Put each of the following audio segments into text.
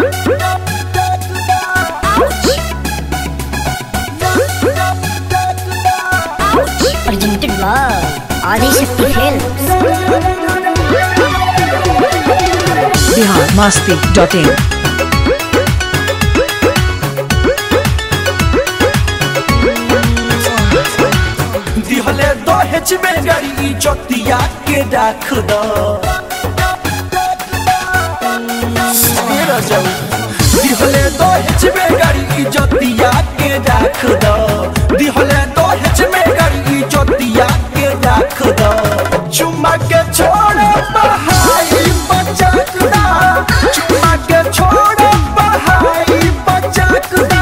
Presented by Adishakti Films. Bihar Masti dot in दिहले दहेज में गरी जोतिया के राख दो दिहले दहेज में गरी जोतिया के राख दो दिहले दहेज में गरी जोतिया के राख दो चुम्मा के छोड़ बहाई बचक दा चुम्मा के छोड़ बहाई बचक दा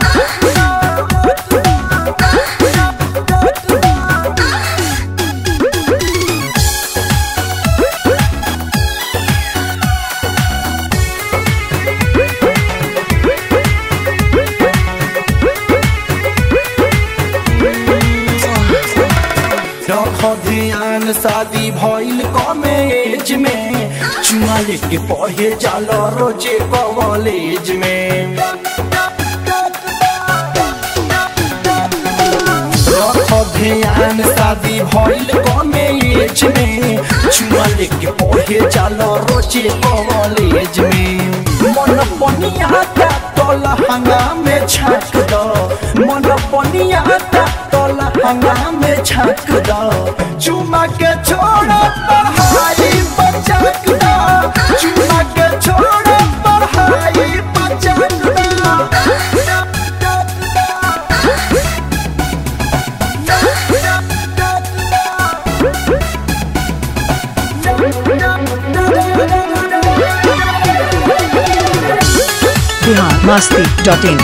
रखो ध्यान शादी भइल कमे एज में चुमा लेके पढ़े जालो रोजे कॉलेज में रखो ध्यान शादी भइल कमे एज में चुमा लेके पढ़े जालो रोजे कॉलेज में मन पनिया का तोला हंगा में छाक दो मन पनिया का तोला हंगा में छाक दो चुमा के छोड़ पढ़ाई बचक दो चुमा के छोड़ पढ़ाई बचक बिहार मस्ती डॉट इन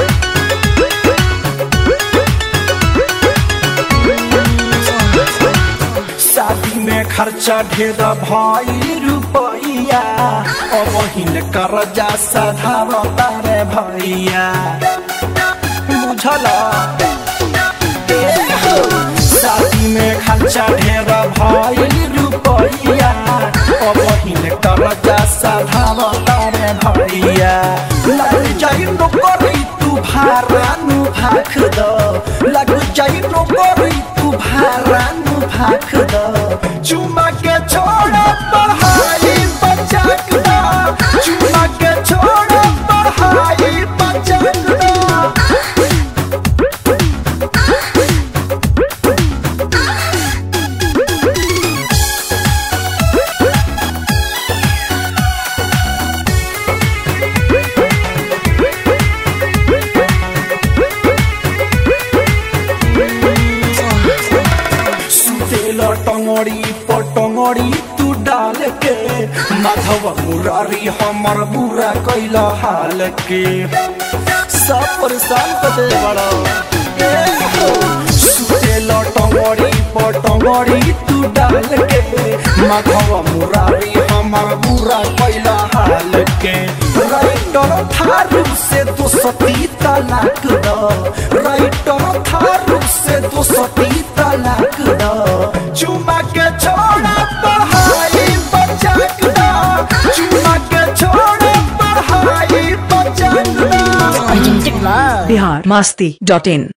शादी में खर्चा ढेर भाई रुपैया अब हिन कर्जा सधार तारे भैया बुझल शादी में खर्चा ढेर भाई रुपैया अब हिन कर्जा सधार तारे भैया लग जाई नौकरी तू भाड़ा नु भाख दो लग जाई नौकरी तू भाड़ा नु भाख दो चुमा के छोड़ पढ़ाई बचक दो चुमा के छोड़ पढ़ाई बचक दो सुतेल टंगड़ी पटंगड़ी तू डाल के माधव मुरारी हमर बुरा कैल हाल के सब परेशान कर दे बड़ा सुतेल टंगड़ी पटंगड़ी तू डाल के माधव मुरारी हमर बुरा कैल हाल के राइटर थारू से दो सती तलाक दो राइटर थारू से दो सती तलाक दो चुमा के छोड़ा पढ़ाई बचक दो चुमा के छोड़ा पढ़ाई बचक दो Presented by Bihar Masti dot in